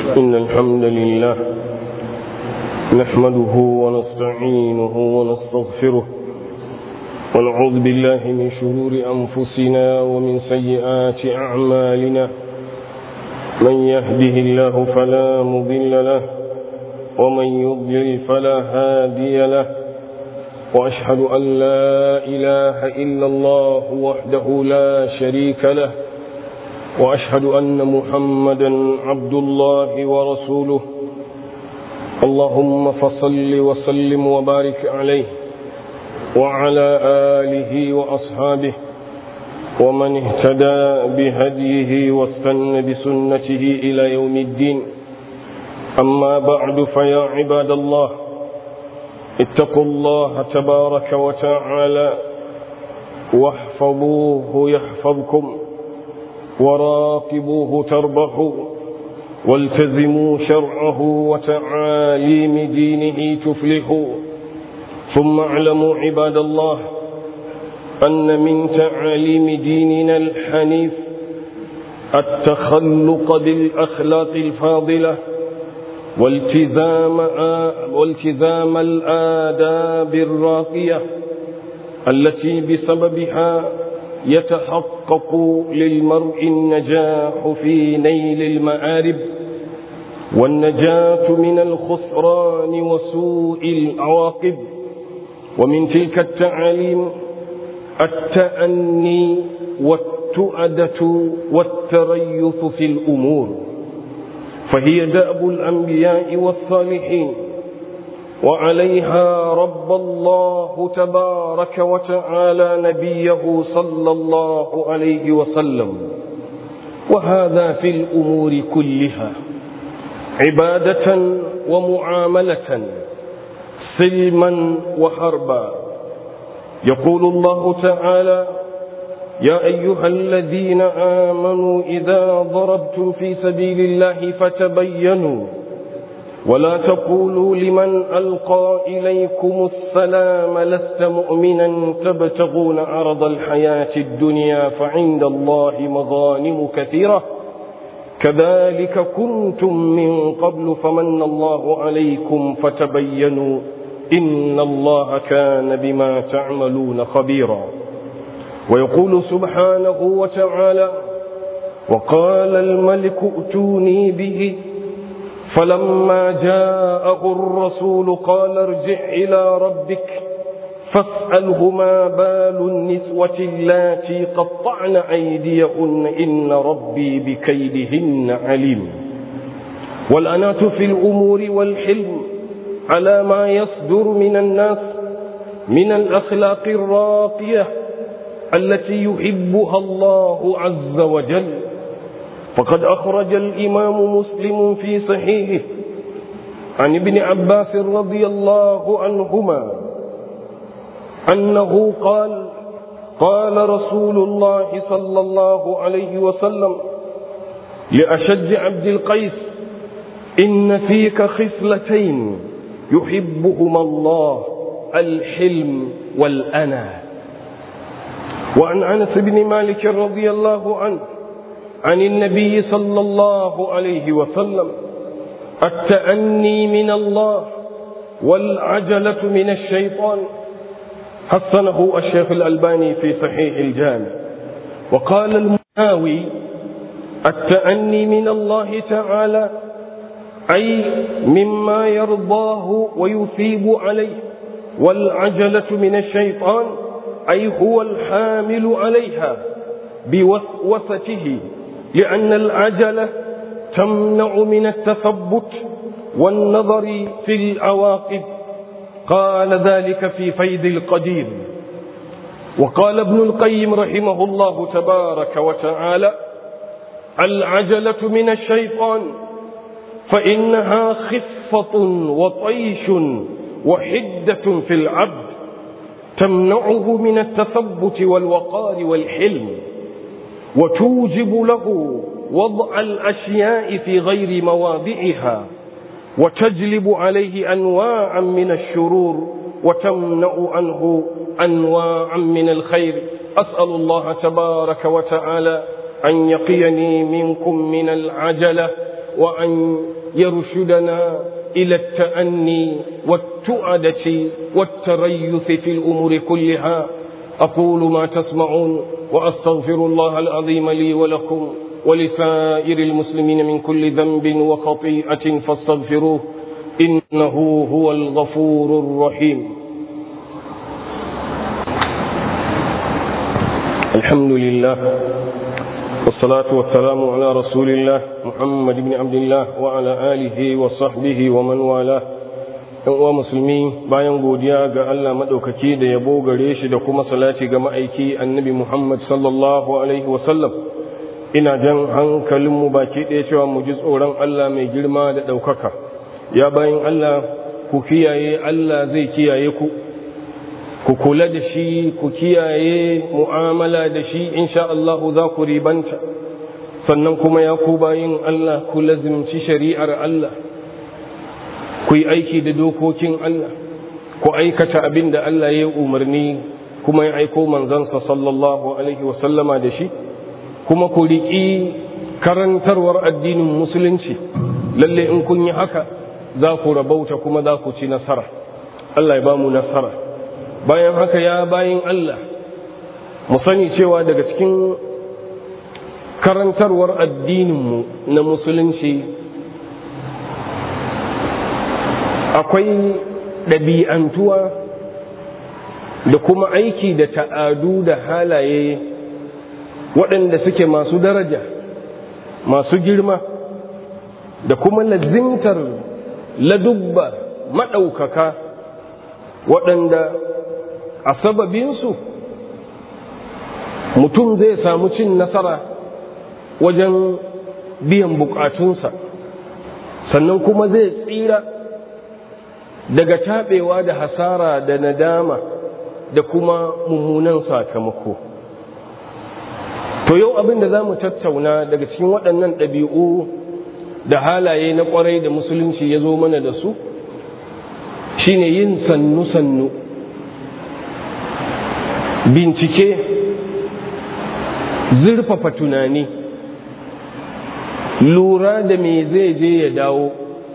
إن الحمد لله نحمده ونستعينه ونستغفره ونعوذ بالله من شرور أنفسنا ومن سيئات أعمالنا من يهده الله فلا مضل له ومن يضلل فلا هادي له وأشهد أن لا إله إلا الله وحده لا شريك له وأشهد أن محمدا عبد الله ورسوله اللهم فصل وسلم وبارك عليه وعلى آله وأصحابه ومن اهتدى بهديه واستنى بسنته إلى يوم الدين أما بعد فيا عباد الله اتقوا الله تبارك وتعالى واحفظوه يحفظكم وراقبوه تربحوا والتزموا شرعه وتعاليم دينه تفلحوا ثم اعلموا عباد الله أن من تعاليم ديننا الحنيف التخلق بالأخلاق الفاضلة والتزام والتزام الآداب الراقية التي بسببها يتحقق للمرء النجاح في نيل المآرب والنجاة من الخسران وسوء العواقب ومن تلك التعاليم التأني والتؤدة والتريث في الأمور فهي دأب الأنبياء والصالحين وعليها رب الله تبارك وتعالى نبيه صلى الله عليه وسلم وهذا في الأمور كلها عبادة ومعاملة سلما وحربا يقول الله تعالى يا أيها الذين آمنوا إذا ضربتم في سبيل الله فتبينوا ولا تقولوا لمن ألقى إليكم السلام لست مؤمنا تبتغون عرض الحياة الدنيا فعند الله مغانم كثيرة كذلك كنتم من قبل فمن الله عليكم فتبينوا إن الله كان بما تعملون خبيرا ويقول سبحانه وتعالى وقال الملك ائتوني به فلما جاءه الرسول قال ارجع إلى ربك فاسأله ما بال النسوة اللاتي قطعن أيديهن إن ربي بكيدهن عليم والأنات في الأمور والحلم على ما يصدر من الناس من الأخلاق الراقية التي يحبها الله عز وجل فقد أخرج الإمام مسلم في صحيحه عن ابن عباس رضي الله عنهما أنه قال قال رسول الله صلى الله عليه وسلم لأشج عبد القيس إن فيك خصلتين يحبهما الله الحلم والأنا وعن أنس بن مالك رضي الله عنه عن النبي صلى الله عليه وسلم التأني من الله والعجلة من الشيطان حسنه الشيخ الألباني في صحيح الجامع وقال المناوي التأني من الله تعالى أي مما يرضاه ويثيب عليه والعجلة من الشيطان أي هو الحامل عليها بوسوسته لأن العجلة تمنع من التثبت والنظر في العواقب قال ذلك في فيد القدير وقال ابن القيم رحمه الله تبارك وتعالى العجلة من الشيطان فإنها خفة وطيش وحدة في العبد تمنعه من التثبت والوقار والحلم وتوجب له وضع الأشياء في غير مواضعها وتجلب عليه أنواعا من الشرور وتمنع عنه أنواعا من الخير أسأل الله تبارك وتعالى أن يقيني منكم من العجلة وأن يرشدنا إلى التأني والتؤدة والتريث في الأمور كلها أقول ما تسمعون وأستغفر الله العظيم لي ولكم ولسائر المسلمين من كل ذنب وخطيئة فاستغفروه إنه هو الغفور الرحيم الحمد لله والصلاة والسلام على رسول الله محمد بن عبد الله وعلى آله وصحبه ومن والاه wa musulmi bayan godiya ga Allah maɗaukaki da yabo gare shi da kuma salati ga ma'aiki annabi Muhammad sallallahu alaihi wasallam ina jan hankalinmu baki ɗaya cewa mu ji tsoron Allah mai girma da ɗaukaka ya bayan Allah ku kiyaye Allah zai kiyaye ku ku kula da shi ku kiyaye mu'amala da shi insha Allah za ku ribanta sannan kuma ya ku bayin Allah ku lazimci shari'ar Allah ku yi aiki da dokokin Allah ku aikata abin da Allah ya umarni kuma ya aiko manzansa sallallahu alaihi wasallama da shi kuma ku riƙi karantarwar addinin musulunci lalle in kun yi haka za ku rabauta kuma za ku ci nasara Allah ya ba mu nasara bayan haka ya bayin Allah mu sani cewa daga cikin karantarwar addininmu na musulunci akwai ɗabi'antuwa da kuma aiki da ta'adu da halaye waɗanda suke masu daraja masu girma da kuma lazimtar ladubba maɗaukaka waɗanda a sababinsu mutum zai samu cin nasara wajen biyan bukatunsa sannan kuma zai tsira daga taɓewa da hasara da nadama da kuma mummunan sakamako to yau abin da za mu tattauna daga cikin waɗannan ɗabi'u da halaye na ƙwarai da musulunci ya zo mana da su shine yin sannu-sannu bincike zurfafa tunani lura da me zai je ya dawo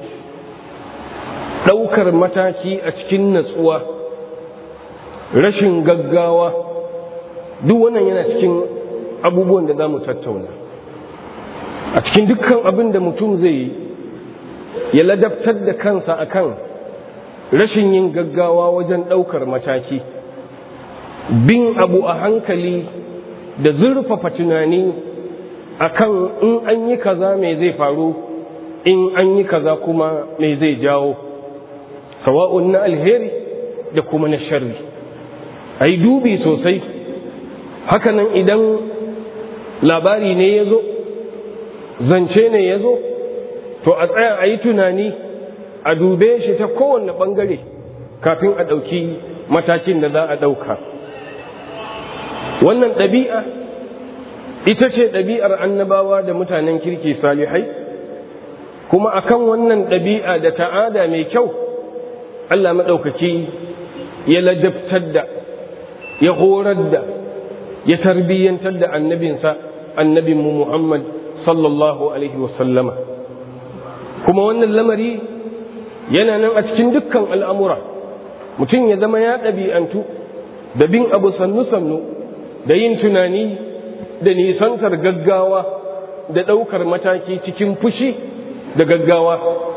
ɗaukar mataki a cikin natsuwa rashin gaggawa duk wannan yana cikin abubuwan da za mu tattauna a cikin dukkan abin da mutum zai yi ya ladabtar da kansa akan rashin yin gaggawa wajen ɗaukar mataki bin abu a hankali da zurfafa tunani akan in an yi kaza mai zai faru in an yi kaza kuma mai zai jawo sawa'un na alheri da kuma na sharri a yi dubi sosai hakanan idan labari ne ya zo zance ne ya zo to a tsaya a yi tunani a dube shi ta kowane ɓangare kafin a ɗauki matakin da za a ɗauka wannan ɗabi'a ita ce ɗabi'ar annabawa da mutanen kirki salihai kuma akan wannan ɗabi'a da ta'ada mai kyau Allah maɗaukaki ya ladabtar da ya horar da ya tarbiyyantar da annabinsa annabinmu Muhammad sallallahu alaihi wasallama kuma wannan lamari yana nan a cikin dukkan al'amura mutum ya zama ya ɗabi'antu da bin abu sannu-sannu da yin tunani da nisantar gaggawa da ɗaukar mataki cikin fushi da gaggawa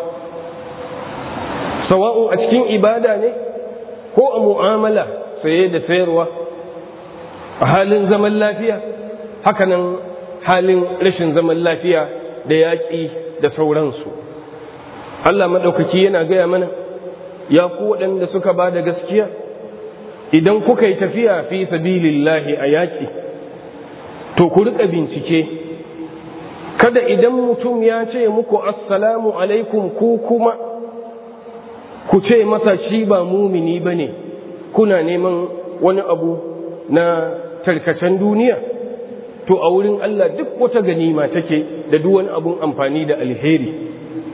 sawa'un a cikin ibada ne ko a mu'amala saye da sayarwa a halin zaman lafiya hakanan halin rashin zaman lafiya da yaƙi da sauransu Allah maɗaukaki yana gaya mana ya ku waɗanda suka ba da gaskiya idan kuka yi tafiya fi sabilillahi a yaƙi to ku riƙa bincike kada idan mutum ya ce muku assalamu alaikum ku kuma ku ce masa shi ba mumini ba ne kuna neman wani abu na tarkacen duniya to a wurin Allah duk wata ganima take da duk wani abun amfani da alheri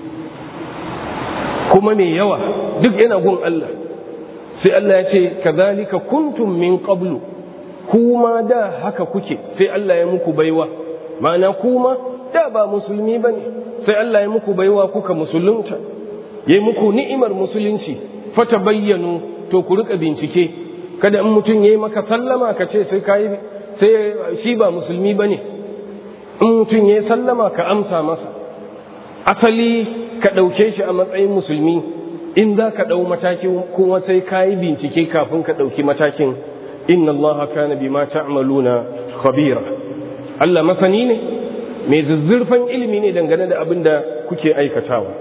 kuma mai yawa duk yana gun Allah sai Allah ya ce kazalika kuntum min qablu kuma da haka kuke sai Allah ya muku baiwa ma'ana kuma da ba musulmi bane sai Allah ya muku baiwa kuka musulunta ya yi muku ni'imar musulunci fata bayyanu to ku rika bincike kada in mutum ya yi maka sallama ka ce sai kai sai shi ba musulmi bane in mutum ya yi sallama ka amsa masa asali ka ɗauke shi a matsayin musulmi in za ka ɗau matakin kuma sai ka yi bincike kafin ka ɗauki matakin inna allaha kana bima ta'maluna khabira Allah masani ne mai zuzzurfan ilimi ne dangane da abin da kuke aikatawa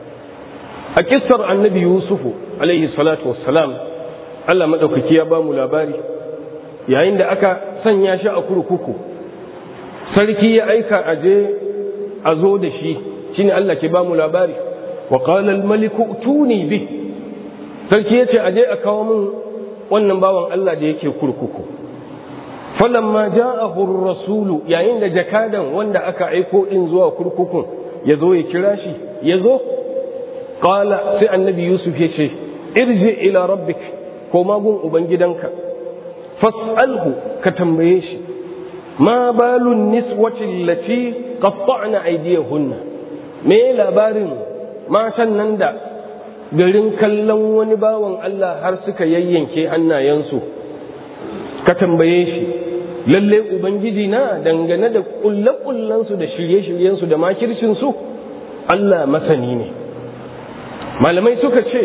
a kissar annabi yusufu alaihi salatu wassalam Allah maɗaukaki ya ba mu labari yayin da aka sanya shi a kurkuku sarki ya aika a je a zo da shi shine Allah ke ba mu labari wa qala al maliku tuni bi sarki yace a je a kawo min wannan bawan Allah da yake kurkuku falamma ja'ahu ar-rasulu yayin da jakadan wanda aka aiko din zuwa kurkukun ya zo ya kira shi ya zo qala sai annabi yusuf ya ce irji ila rabbik ko magun ubangidanka fas'alhu ka tambaye shi ma balun niswati allati qatta'na aydiyahunna me labarin matan nan da garin kallon wani bawan Allah har suka yayyanke hannayensu ka tambaye shi lalle ubangiji na dangane da kulle-kullensu da shirye-shiryensu da makircinsu Allah masani ne malamai suka ce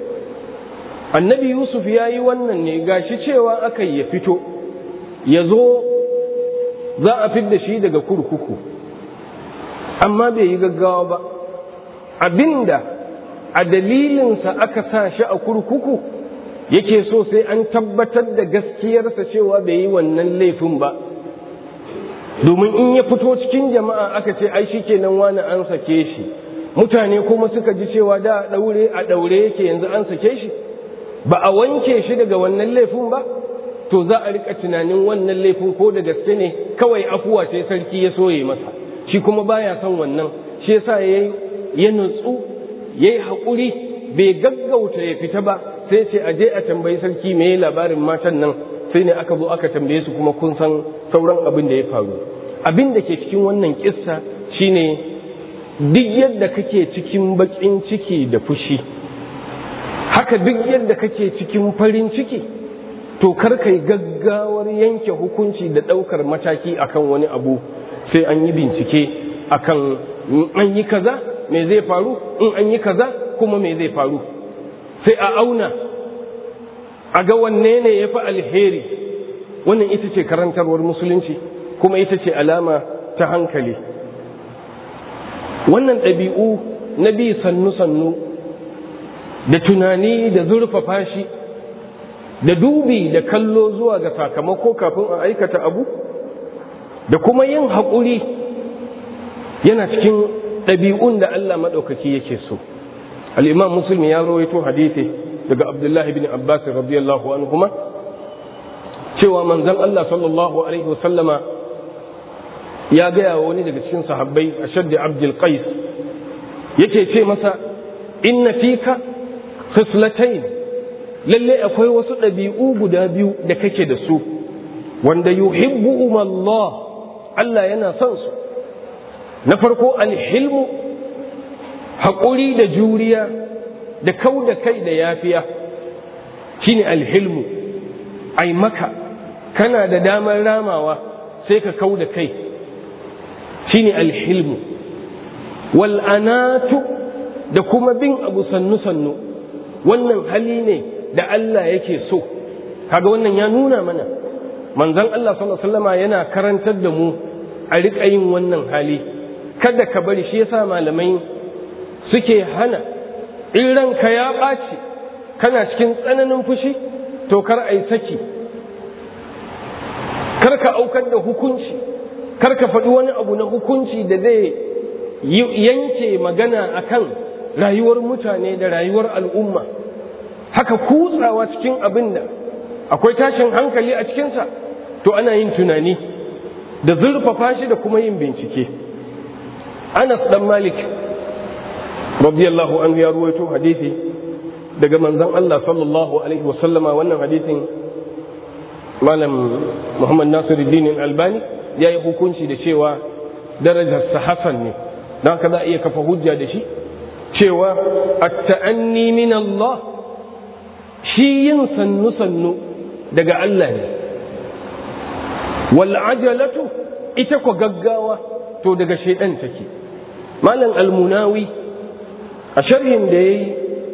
annabi yusuf ya yi wannan ne gashi cewa aka ya fito ya zo za a fidda shi daga kurkuku amma bai yi gaggawa ba abinda a dalilinsa aka sa shi a kurkuku yake so sai an tabbatar da gaskiyarsa cewa bai yi wannan laifin ba domin in ya fito cikin jama'a aka ce ai shi kenan wani an sake shi mutane kuma suka ji cewa da a daure a daure yake yanzu an sake shi ba a wanke shi daga wannan laifin ba to za a rika tunanin wannan laifin ko da gaske ne kawai afuwa ce sarki ya soye masa shi kuma baya son wannan shi yasa yayi ya nutsu yayi hakuri bai gaggauta ya fita ba sai ce a je a tambayi sarki me labarin matan nan sai ne aka zo aka tambaye su kuma kun san sauran abin da ya faru abin da ke cikin wannan kissa shine duk yadda kake cikin bakin ciki da fushi haka duk yadda kake cikin farin ciki to kar kai gaggawar yanke hukunci da ɗaukar mataki akan wani abu sai an yi bincike akan an yi kaza me zai faru in an yi kaza kuma me zai faru sai a auna a ga wanne ne ya fi alheri wannan ita ce karantarwar musulunci kuma ita ce alama ta hankali wannan ɗabi'u na bi sannu-sannu da tunani da zurfafa shi da dubi da kallo zuwa ga sakamako kafin a aikata abu da kuma yin haƙuri yana cikin ɗabi'un da Allah maɗaukaki yake so al'imam musulmi ya rawaito hadithi daga abdullahi bin abbas radiyallahu anhuma cewa manzon Allah sallallahu alaihi wasallama ya gaya wa wani daga cikin sahabbai a shaddi abdul qais yake ce masa inna fika khislatayn lalle akwai wasu ɗabi'u guda biyu da kake da su wanda yuhibbu Allah Allah yana son su na farko alhilmu haƙuri da juriya da kau da kai da yafiya shine alhilmu ai maka kana da damar ramawa sai ka kau da kai shine alhilmu wal'anatu da kuma bin abu sannu-sannu wannan hali ne da Allah yake so kaga wannan ya nuna mana manzon Allah sallallahu alaihi wasallama yana karantar da mu a riƙa yin wannan hali kada ka bari shi yasa malamai suke hana in ranka ya ɓaci kana cikin tsananin fushi to kar a yi saki kar ka aukar da hukunci kar ka faɗi wani abu na hukunci da zai yanke magana akan rayuwar mutane da rayuwar al'umma haka kutsawa cikin abin da akwai tashin hankali a cikinsa to ana yin tunani da zurfafa shi da kuma yin bincike anas dan malik radiyallahu anhu ya ruwaito hadisi daga manzon Allah sallallahu alaihi wasallama wannan hadisin malam Muhammad Nasiruddin Albani ya yi hukunci da cewa darajarsa hasan ne don haka za a iya kafa hujja da shi cewa at-ta'anni min Allah shi yin sannu sannu daga Allah ne wal ajalatu ita ko gaggawa to daga shaidan take malam almunawi a sharhin da yayi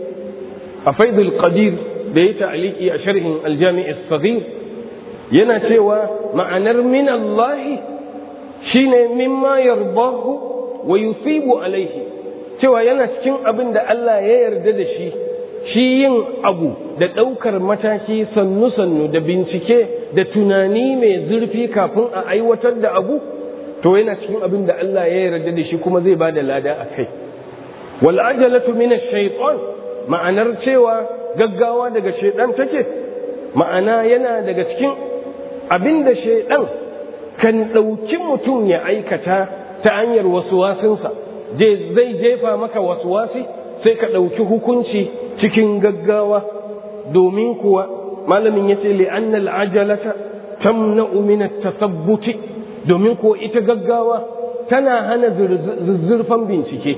a faidul qadir da ya ta'aliki a sharhin aljami' as-saghir yana cewa ma'anar min Allah shine mimma yardahu wa yusibu alaihi cewa yana cikin abin da Allah ya yarda da shi shi yin abu da ɗaukar mataki sannu-sannu da bincike da tunani mai zurfi kafin a aiwatar da abu to yana cikin abin da Allah ya yarda da shi kuma zai ba da lada a kai wal ajalatu min ash-shaytan ma'anar cewa gaggawa daga shaydan take ma'ana yana daga cikin abin da shaydan kan ɗauki mutum ya aikata ta hanyar wasu wasinsa zai jefa maka wasu wasi sai ka ɗauki hukunci cikin gaggawa domin kuwa malamin ya ce li'annal ajalata tamna'u min at-tasabbuti domin kuwa ita gaggawa tana hana zuzzurfan bincike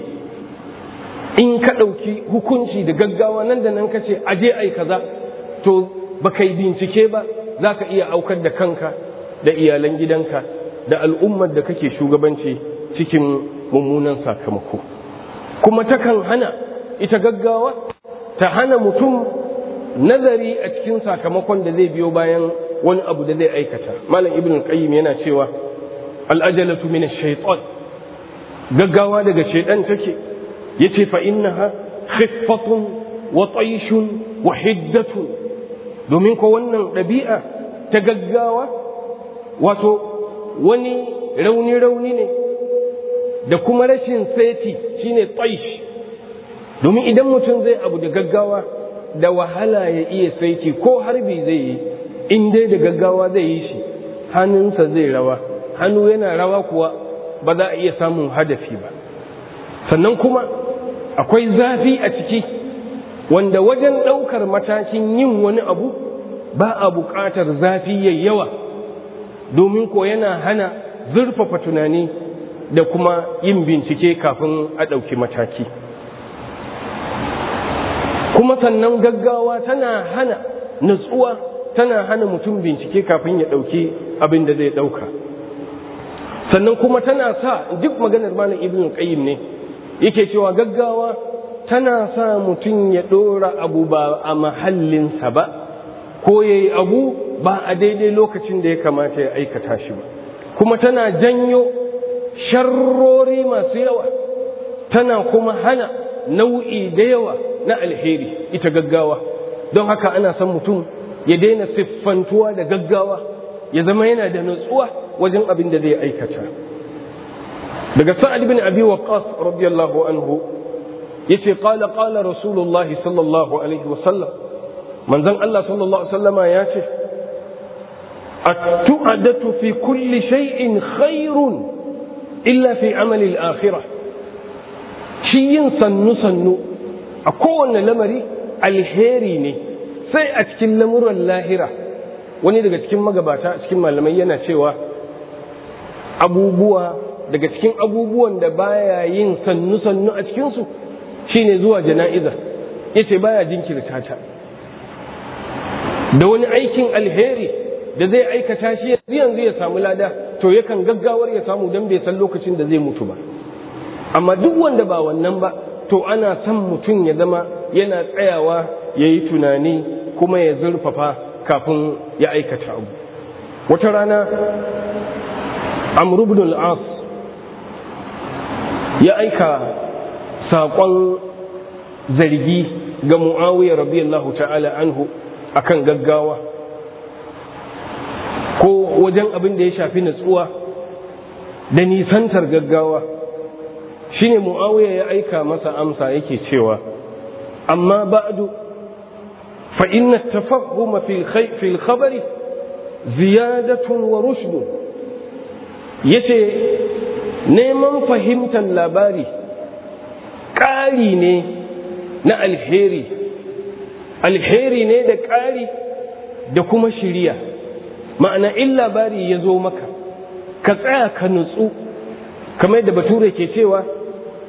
in ka ɗauki hukunci da gaggawa nan da nan ka ce aje ai kaza to ba kai bincike ba za ka iya aukar da kanka da iyalan gidanka da al'ummar da kake shugabanci cikin mummunan sakamako kuma takan hana ita gaggawa ta hana mutum nazari a cikin sakamakon da zai biyo bayan wani abu da zai aikata malam ibn qayyim yana cewa al'ajalatu min ash-shaytan gaggawa daga shaydan take yace fa innaha khiffatun wa tayshun wa hiddatun domin ko wannan ɗabi'a ta gaggawa wato wani rauni rauni ne da kuma rashin saiti shine taish domin idan mutum zai abu da gaggawa da wahala ya iya saiti ko harbi zai yi in dai da gaggawa zai yi shi hannunsa zai rawa hannu yana rawa kuwa ba za a iya samun hadafi ba sannan kuma akwai zafi a ciki wanda wajen ɗaukar matakin yin wani abu ba a buƙatar zafi yayi yawa domin ko yana hana zurfafa tunani da kuma yin bincike kafin a ɗauki mataki kuma sannan gaggawa tana hana nutsuwa tana hana mutum bincike kafin ya ɗauki abin da zai ɗauka sannan kuma tana sa duk maganar malam ibn qayyim ne yake cewa gaggawa tana sa mutum ya ɗora abu ba a mahallinsa ba ko ya yi abu ba a daidai lokacin da ya kamata ya aikata shi ba kuma tana janyo sharrori masu yawa tana kuma hana nau'i da yawa na alheri ita gaggawa don haka ana son mutum ya daina siffantuwa da gaggawa ya zama yana da nutsuwa wajen abin da zai aikata daga sa'ad bin abi waqqas radiyallahu anhu yace qala qala rasulullah sallallahu alaihi wasallam manzon Allah sallallahu alaihi wasallama yace at-tu'adatu fi kulli shay'in khairun illa fi amali al-akhirah shi yin sannu sannu a kowanne lamari alheri ne sai a cikin lamuran lahira wani daga cikin magabata cikin malamai yana cewa abubuwa daga cikin abubuwan da baya yin sannu sannu a cikinsu shine zuwa jana'iza yace baya jinkirta ta da wani aikin alheri da zai aikata shi yanzu ya samu lada to yakan gaggawar ya samu don bai san lokacin da zai mutu ba amma duk wanda ba wannan ba to ana son mutum ya zama yana tsayawa ya yi tunani kuma ya zurfafa kafin ya aikata abu wata rana amr ibn al-as ya aika saƙon zargi ga mu'awiyar radiyallahu ta'ala anhu akan gaggawa ko wajen abin da ya shafi natsuwa da nisantar gaggawa shine mu'awiya ya aika masa amsa yake cewa amma ba'du fa inna tafahuma fil khabari ziyadatun wa rushdun yace neman fahimtar labari ƙari ne na alheri alheri ne da ƙari da kuma shiriya ma'ana in labari ya zo maka ka tsaya ka nutsu kamar da bature ke cewa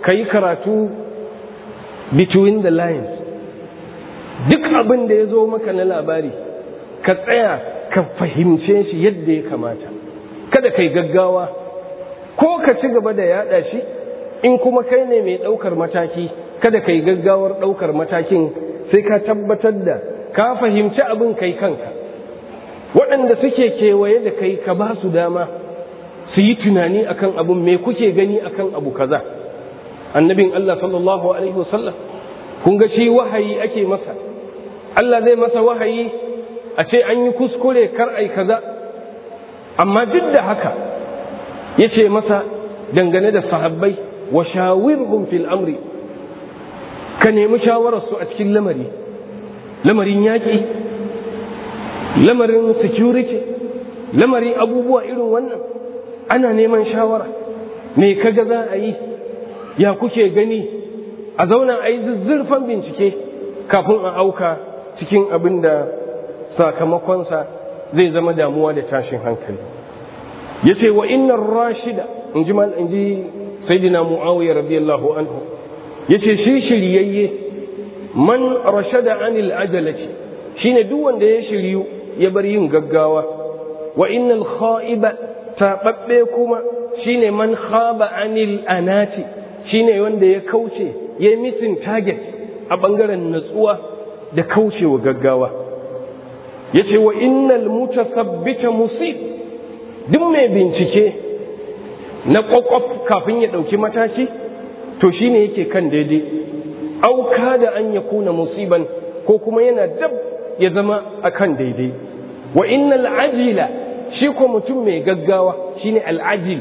ka yi karatu between the lines duk abin da ya zo maka na labari ka tsaya ka fahimce shi yadda ya kamata kada kai gaggawa ko ka ci gaba da yada shi in kuma kai ne mai ɗaukar mataki kada kai gaggawar ɗaukar matakin sai ka tabbatar da ka fahimci abin kai kanka waɗanda suke kewaye da kai ka ba su dama su yi tunani akan abin me kuke gani akan abu kaza annabin Allah sallallahu alaihi wasallam kun ga shi wahayi ake masa Allah zai masa wahayi a ce an yi kuskure kar ai kaza amma duk da haka ya ce masa dangane da sahabbai wa shawirhum fil amri ka nemi shawararsu a cikin lamari lamarin yaƙi lamarin security lamarin abubuwa irin wannan ana neman shawara me kaga za a yi ya kuke gani a zauna a yi zuzzurfan bincike kafin a auka cikin abin da sakamakonsa zai zama damuwa da tashin hankali ya ce wa innar rashida in ji in ji sayyidina muawiya radiyallahu anhu ya ce shi shiryayye man rashada anil ajalati shine duk wanda ya shiryu ya bar yin gaggawa wa innal kha'iba taɓaɓɓe kuma shine man khaba anil anati shine wanda ya kauce ya yi misin target a ɓangaren natsuwa da kaucewa gaggawa ya ce wa innal mutasabbita musib duk mai bincike na ƙwaƙwaf kafin ya ɗauki mataki to shine yake kan daidai auka da an ya kuna musiban ko kuma yana dab ya zama a kan daidai wa innal ajila shi ko mutum mai gaggawa shine al'ajil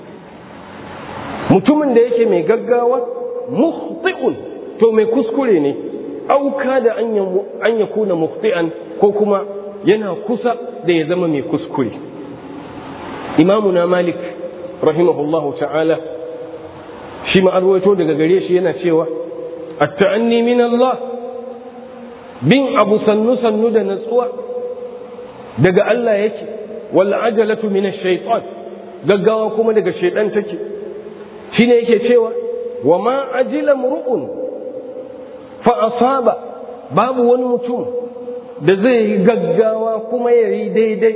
mutumin da yake mai gaggawa mukhti'un to mai kuskure ne auka da an ya kuna mukhti'an ko kuma yana kusa da ya zama mai kuskure imamuna malik rahimahullahu ta'ala shi ma arwaito daga gare shi yana cewa at-ta'anni min Allah bin abu sannu sannu da natsuwa daga Allah yake wal ajalatu min ash-shaytan gaggawa kuma daga shaytan take shine yake cewa wa ma ajila mur'un fa asaba babu wani mutum da zai yi gaggawa kuma ya yi daidai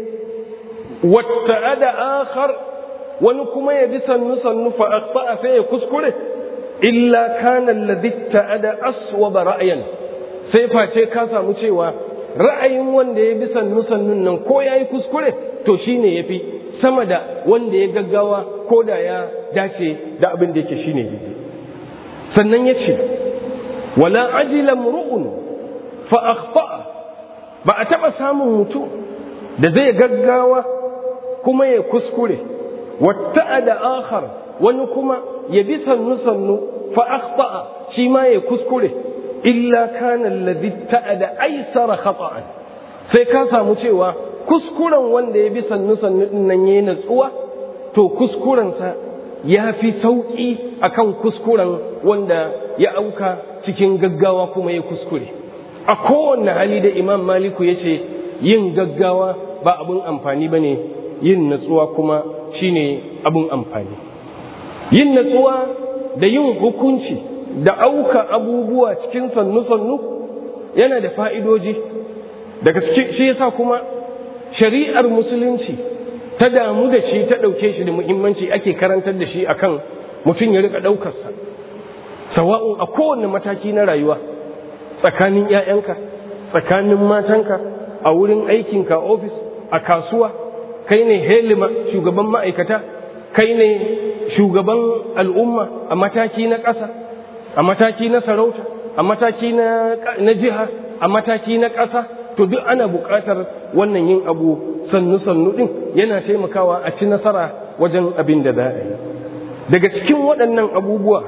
wata da akhar wani kuma ya bi sannu sannu fa aqta sai ya kuskure illa kana alladhi ta'ada aswaba ra'yan sai face ka samu cewa ra'ayin wanda ya bi sannu sannun nan ko yayi kuskure to shine yafi sama da wanda ya gaggawa ko da ya dace da abin da yake shine daidai sannan yace wala ajila mru'un fa akhta ba a taba samun mutum da zai gaggawa kuma ya kuskure wata da akhar wani kuma ya bi sannu sannu fa akhta'a shi ma ya kuskure illa kana alladhi ta'ada aysara khata'an sai ka samu cewa kuskuren wanda ya bi sannu sannu din nan yayin natsuwa to kuskuren sa ya fi sauki akan kuskuren wanda ya auka cikin gaggawa kuma ya kuskure a kowanne hali da imam maliku ya ce yin gaggawa ba abin amfani ba ne yin natsuwa kuma shine abin amfani yin natsuwa da yin hukunci da auka abubuwa cikin sannu-sannu yana da fa'idoji daga shi yasa kuma shari'ar musulunci ta damu da shi ta ɗauke shi da muhimmanci ake karantar da shi akan mutum ya rika ɗaukarsa sawa'un a kowane mataki na rayuwa tsakanin 'ya'yanka tsakanin matanka a wurin aikinka ofis a kasuwa kai ne helima shugaban ma'aikata kai ne shugaban al'umma a mataki na ƙasa a mataki na sarauta a mataki na jiha a mataki na ƙasa to duk ana buƙatar wannan yin abu sannu-sannu ɗin yana taimakawa a ci nasara wajen abin da za a yi daga cikin waɗannan abubuwa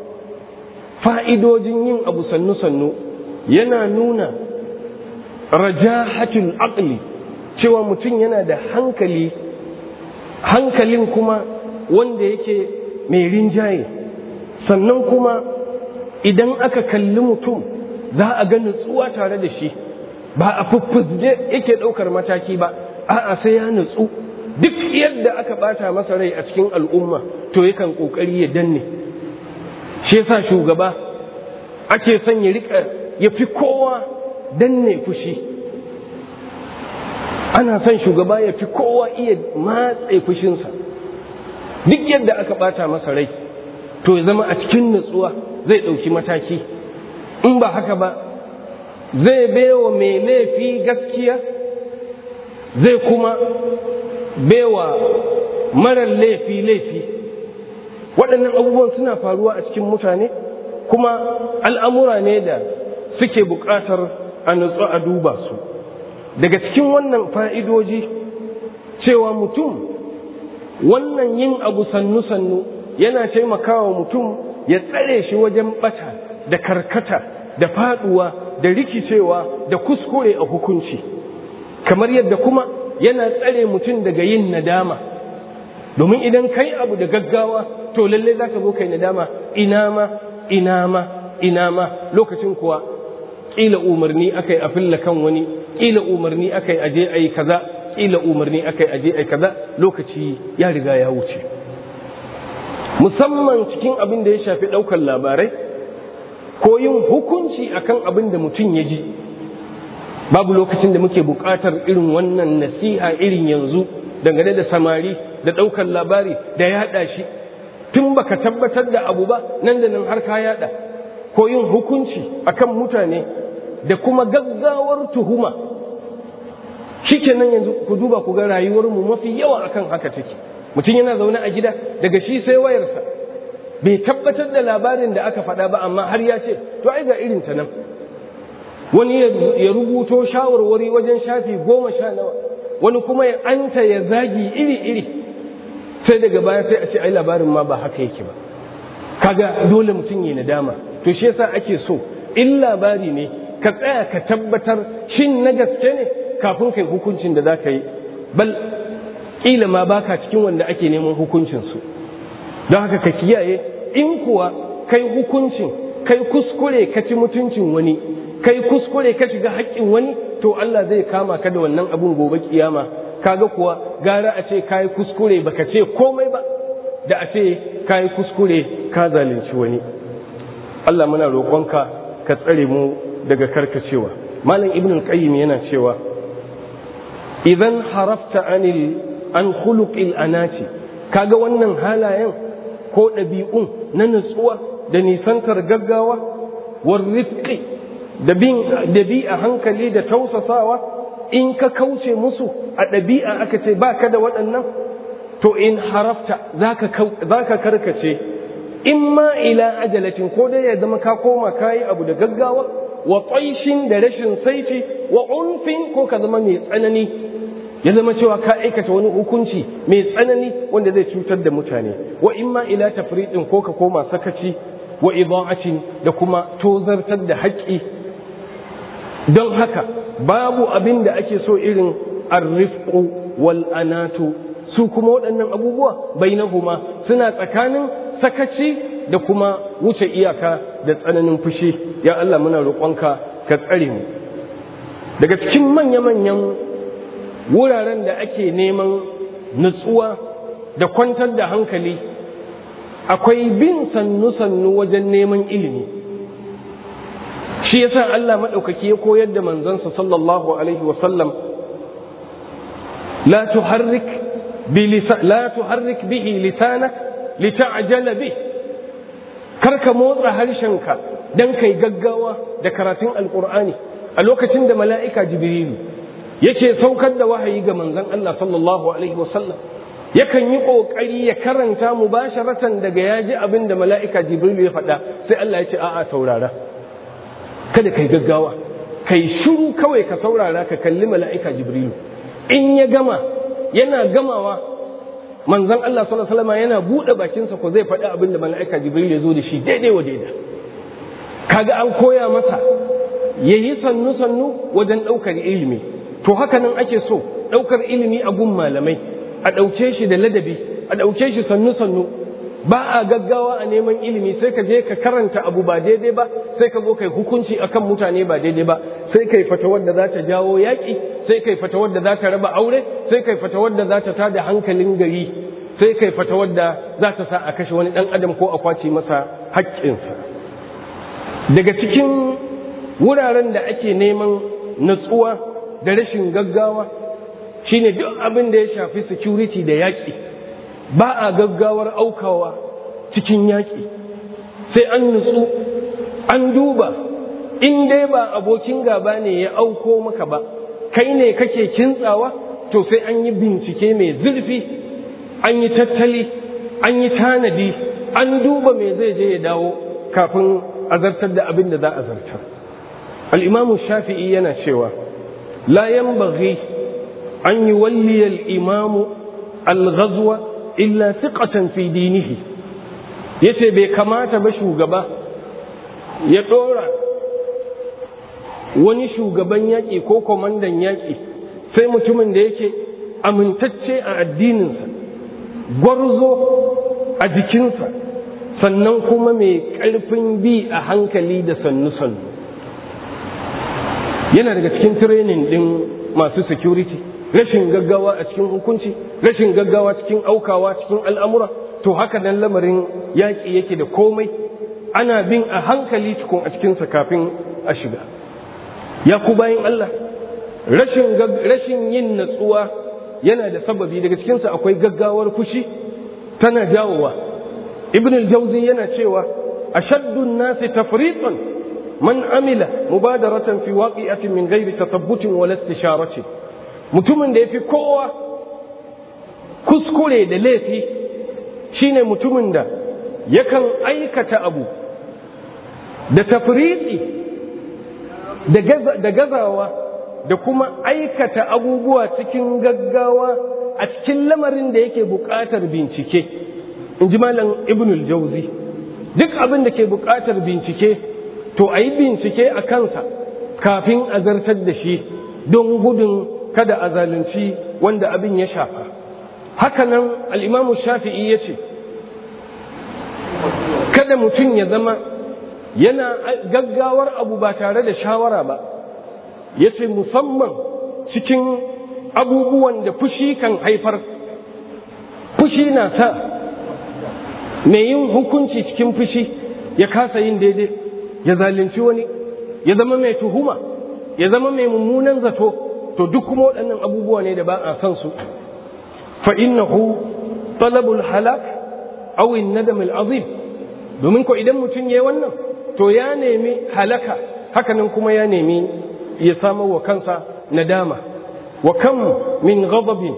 fa'idojin yin abu sannu-sannu yana nuna rajahatul aqli cewa mutum yana da hankali hankalin kuma wanda yake mai rinjaye sannan kuma idan aka kalli mutum za a ga nutsuwa tare da shi ba a fuffuzge yake ɗaukar mataki ba a'a sai ya nutsu duk yadda aka ɓata masa rai a cikin al'umma to yakan ƙoƙari ya danne shi yasa shugaba ake son ya rika ya fi kowa danne fushi ana son shugaba ya fi kowa iya matse fushinsa duk yadda aka bata masa rai to ya zama a cikin nutsuwa zai ɗauki mataki in ba haka ba zai baiwa mai laifi gaskiya zai kuma baiwa marar laifi laifi waɗannan abubuwan suna faruwa a cikin mutane kuma al'amura ne da suke buƙatar a nutsu a duba su daga cikin wannan fa'idoji cewa mutum wannan yin abu sannu-sannu yana taimakawa mutum ya tsare shi wajen ɓata da karkata da faɗuwa da rikicewa da kuskure a hukunci kamar yadda kuma yana tsare mutum daga yin nadama domin idan kai abu da gaggawa to lalle za ka zo kai nadama ina ma ina ma ina ma lokacin kuwa ƙila umarni aka yi a filla kan wani ƙila umarni aka yi aje a yi kaza ƙila umarni aka yi aje a yi kaza lokaci ya riga ya wuce musamman cikin abin da ya shafi ɗaukar labarai ko yin hukunci akan abin da mutum ya ji babu lokacin da muke buƙatar irin wannan nasiha irin yanzu dangane da samari da ɗaukar labari da yaɗa shi tun baka tabbatar da abu ba nan da nan har ka yaɗa ko yin hukunci akan mutane da kuma gaggawar tuhuma shikenan yanzu ku duba ku ga rayuwarmu mafi yawa akan haka take mutum yana zaune a gida daga shi sai wayarsa bai tabbatar da labarin da aka faɗa ba amma har ya ce to ai ga irin ta nan wani ya rubuto shawarwari wajen shafi goma sha nawa wani kuma ya anta ya zagi iri-iri sai daga baya sai a ce ai labarin ma ba haka yake ba kaga dole mutum ya nadama to shi yasa ake so in labari ne ka tsaya ka tabbatar shin na gaske ne kafin kai hukuncin da za ka yi bal ƙila ma baka cikin wanda ake neman hukuncinsu don haka ka kiyaye in kuwa kai hukuncin kai kuskure ka ci mutuncin wani kai kuskure ka shiga haƙƙin wani to Allah zai kama ka da wannan abun gobe kiyama kaga kuwa gara a ce kai kuskure baka ce komai ba da a ce kai kuskure ka zalunci wani Allah muna roƙonka ka tsare mu daga karkacewa malam ibn al-qayyim yana cewa idan harafta anil an khuluqil anati kaga wannan halayen ko ɗabi'un na nutsuwa da nisantar gaggawa war rifqi da bin dabi'a hankali da tausasawa in ka kauce musu a ɗabi'a aka ce ba ka da waɗannan to in harafta zaka karkace in ma ila ajalatin ko dai ya zama ka koma kayi abu da gaggawa wa tsaishin da rashin saiti wa unfin ko ka zama mai tsanani ya zama cewa ka aikata wani hukunci mai tsanani wanda zai cutar da mutane wa imma ila tafriqin ko ka koma sakaci wa ida'atin da kuma tozartar da haƙƙi don haka babu abin da ake so irin arrifqu wal anatu su kuma waɗannan abubuwa bainahuma suna tsakanin sakaci da kuma wuce iyaka da tsananin fushi ya Allah muna roƙonka ka tsare mu daga cikin manya-manyan wuraren da ake neman nutsuwa da kwantar da hankali akwai bin sannu-sannu wajen neman ilimi shi yasa Allah maɗaukaki ya koyar da manzansa sallallahu alaihi wasallam la tuharrik la tuharrik bihi lisanak lita'jala bih karka motsa harshenka dan kai gaggawa da karatun alqur'ani a lokacin da mala'ika jibrilu yake saukar da wahayi ga manzon Allah sallallahu alaihi wasallam yakan yi kokari ya karanta mubasharatan daga yaji abin da mala'ika jibril ya faɗa sai Allah ya ce a'a saurara kada kai gaggawa kai shiru kawai ka saurara ka kalli mala'ika jibril in ya gama yana gamawa manzon Allah sallallahu alaihi wasallam yana bude bakinsa ko zai faɗi abin da mala'ika jibril ya zo da shi daidai wa daidai kaga an koya masa yayi sannu sannu wajen ɗaukar ilimi to haka nan ake so ɗaukar ilimi a gun malamai a ɗauke shi da ladabi a ɗauke shi sannu-sannu ba a gaggawa a neman ilimi sai ka je ka karanta abu ba daidai ba sai ka zo kai hukunci akan mutane ba daidai ba sai kai fata wadda za ta jawo yaƙi sai kai fata wadda za ta raba aure sai kai fata wadda za ta tada hankalin gari sai kai fata wadda za ta sa a kashe wani ɗan adam ko a kwace masa haƙƙinsa daga cikin wuraren da ake neman natsuwa da rashin gaggawa shine duk abin da ya shafi security da yaƙi ba a gaggawar aukawa cikin yaƙi sai an nutsu an duba in dai ba abokin gaba ne ya auko maka ba kai ne kake kintsawa to sai an yi bincike mai zurfi an yi tattali an yi tanadi an duba me zai je ya dawo kafin a zartar da abin da za a zartar al'imamu shafi'i yana cewa la yanbaghi an yi walliyar imamu al-ghazwa illa siqatan fi dinihi yace bai kamata ba shugaba ya ɗora wani shugaban yaƙi ko kwamandan yaƙi sai mutumin da yake amintacce a addininsa gwarzo a jikinsa sannan kuma mai ƙarfin bi a hankali da sannu-sannu yana daga cikin training ɗin masu security rashin gaggawa a cikin hukunci rashin gaggawa cikin aukawa cikin al'amura to haka nan lamarin yaƙi yake da komai ana bin a hankali cikin a cikinsa kafin a shiga ya ku bayan Allah rashin yin natsuwa yana da sababi daga cikinsa akwai gaggawar fushi tana jawowa ibn al-jawzi yana cewa ashaddu an-nasi tafriqan man amila mubadaratan fi waqi'atin min ghairi tatabbutin wala istisharati mutumin da yafi kowa kuskure da laifi shine mutumin da yakan aikata abu da tafriqi da gazawa da kuma aikata abubuwa cikin gaggawa a cikin lamarin da yake buƙatar bincike in ji malam ibnul jauzi duk abin da ke buƙatar bincike to a yi bincike a kansa kafin a zartar da shi don gudun kada a zalunci wanda abin ya shafa hakanan al'imamu shafi'i ya ce kada mutum ya zama yana gaggawar abu ba tare da shawara ba ya ce musamman cikin abubuwan da fushi kan haifar fushi na sa mai yin hukunci cikin fushi ya kasa yin daidai ya zalunci wani ya zama mai tuhuma ya zama mai mummunan zato to duk kuma waɗannan abubuwa ne da ba a san su fa innahu talabul halak aw an-nadam al-azim domin ko idan mutum yayi wannan to ya nemi halaka hakanan kuma ya nemi ya samar wa kansa nadama wa kam min ghadabin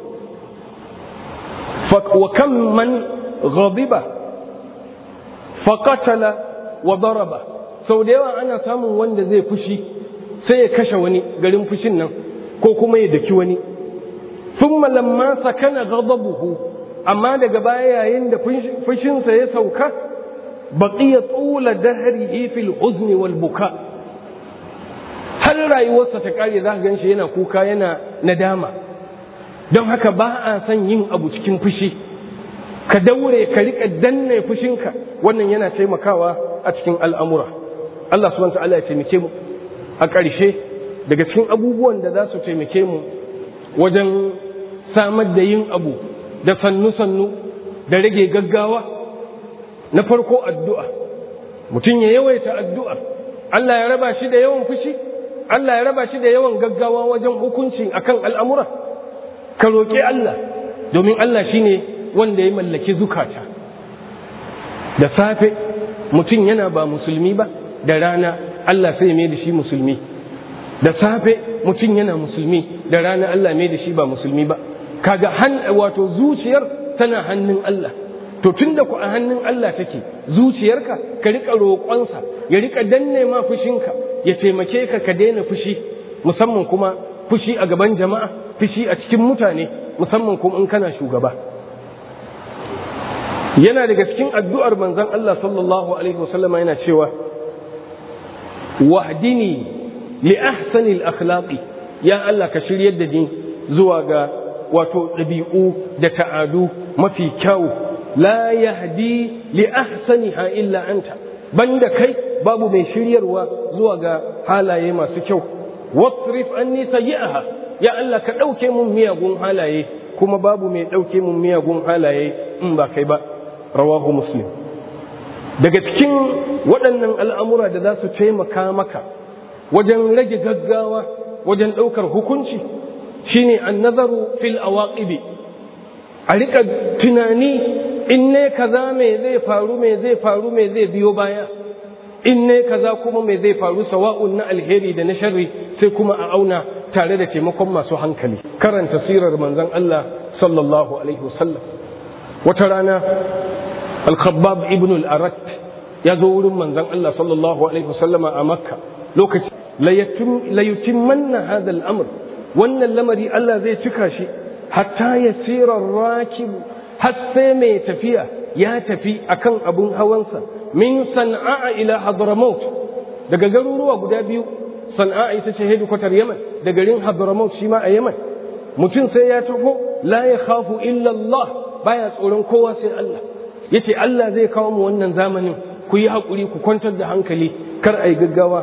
wa kam man ghadiba fa qatala wa daraba sau da yawa ana samun wanda zai fushi sai ya kashe wani garin fushin nan ko kuma ya daki wani thumma lamma sakana ghadabuhu amma daga baya yayin da fushinsa ya sauka baqiya tula dahrihi fil huzni wal buka har rayuwarsa ta kare za ka ganshi yana kuka yana nadama don haka ba a son yin abu cikin fushi ka daure ka rika danne fushinka wannan yana taimakawa a cikin al'amura Allah subhanahu ta'ala ya taimake mu a ƙarshe daga cikin abubuwan da za su taimake mu wajen samar da yin abu da sannu-sannu da rage gaggawa na farko addu'a mutum ya yawaita addu'a Allah ya raba shi da yawan fushi Allah ya raba shi da yawan gaggawa wajen hukunci akan al'amura ka roƙi Allah domin Allah shi ne wanda ya mallaki zukata da safe mutum yana ba musulmi ba da rana Allah sai mai da shi musulmi da safe mutum yana musulmi da rana Allah mai da shi ba musulmi ba kaga wato zuciyar tana hannun Allah to tunda ku a hannun Allah take zuciyarka ka rika roƙonsa ya rika danne ma fushinka ya taimake ka ka daina fushi musamman kuma fushi a gaban jama'a fushi a cikin mutane musamman kuma in kana shugaba yana daga cikin addu'ar manzon Allah sallallahu alaihi wasallam yana cewa wahdini li ahsani al-akhlaqi ya Allah ka shiryar da ni zuwa ga wato ɗabi'u da ta'adu mafi kyau la yahdi li ahsaniha illa anta banda kai babu mai shiryarwa zuwa ga halaye masu kyau wasrif anni sayyi'aha ya Allah ka ɗauke mun miyagun halaye kuma babu mai ɗauke mun miyagun halaye in ba kai ba rawahu muslim daga cikin waɗannan al'amura da za su taimaka maka wajen rage gaggawa wajen ɗaukar hukunci shine an nazaru fil awaqibi a rika tunani in ne kaza me zai faru me zai faru me zai biyo baya in ne kaza kuma me zai faru sawa'un na alheri da na sharri sai kuma a auna tare da taimakon masu hankali karanta sirar manzon Allah sallallahu alaihi wasallam wata rana al-khabbab ibn al-arat ya zo wurin manzon Allah sallallahu alaihi wasallama a makka lokaci la yutimmanna hadha al-amr wannan lamari Allah zai cika shi hatta yasira rakib har sai mai tafiya ya tafi akan abun hawansa min san'a ila hadramaut daga garuruwa guda biyu san'a ita ce hedikwatar yaman da garin hadramaut shi ma a yaman mutum sai ya taho la ya khafu illa Allah baya tsoron kowa sai Allah yace Allah zai kawo mu wannan zamanin ku yi hakuri ku kwantar da hankali kar ai gaggawa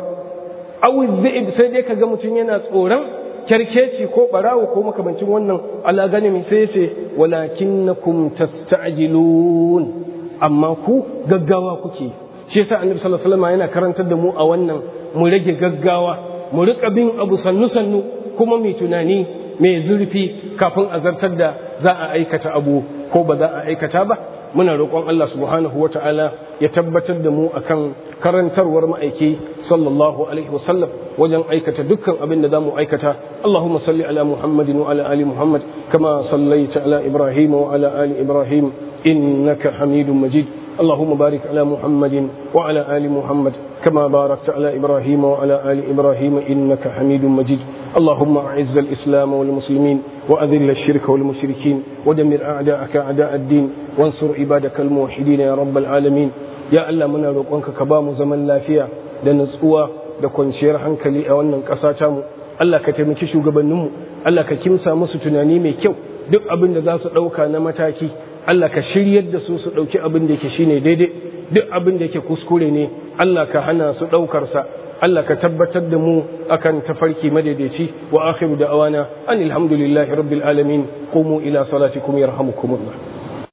aw dhi'ib sai dai kaga mutum yana tsoron kyarkeci ko barawo ko makamancin wannan Allah gani min sai yace walakinnakum tasta'jilun amma ku gaggawa kuke shi yasa annabi sallallahu alaihi wasallam yana karantar da mu a wannan mu rage gaggawa mu rika bin abu sannu sannu kuma mai tunani mai zurfi kafin a zartar da za a aikata abu ko ba za a aikata ba muna roƙon Allah subhanahu wa ta'ala ya tabbatar da mu akan karantarwar ma'aiki sallallahu alaihi wasallam wajen aikata dukkan abin da za mu aikata Allahumma salli ala Muhammadin wa ala ali Muhammad kama sallaita ala Ibrahim wa ala ali Ibrahim innaka Hamidum Majid اللهم بارك على محمد وعلى آل محمد كما باركت على إبراهيم وعلى آل إبراهيم إنك حميد مجيد اللهم أعز الإسلام والمسلمين وأذل الشرك والمشركين ودمر أعداءك أعداء الدين وانصر عبادك الموحدين يا رب العالمين يا الله منا روƙonka ka ba mu zaman lafiya da nutsuwa da kwanciyar hankali a wannan ƙasa ta mu Allah ka taimaki shugabanninmu Allah ka kimsa musu tunani mai kyau duk abin da za su ɗauka na mataki Allah ka shiryar da su su ɗauki abin da yake shine daidai duk abin da yake kuskure ne Allah ka hana su ɗaukarsa Allah ka tabbatar da mu akan tafarki madaidaici wa akhiru da'awana anil hamdulillahi rabbil alamin qumu ila salatikum yarhamukumullah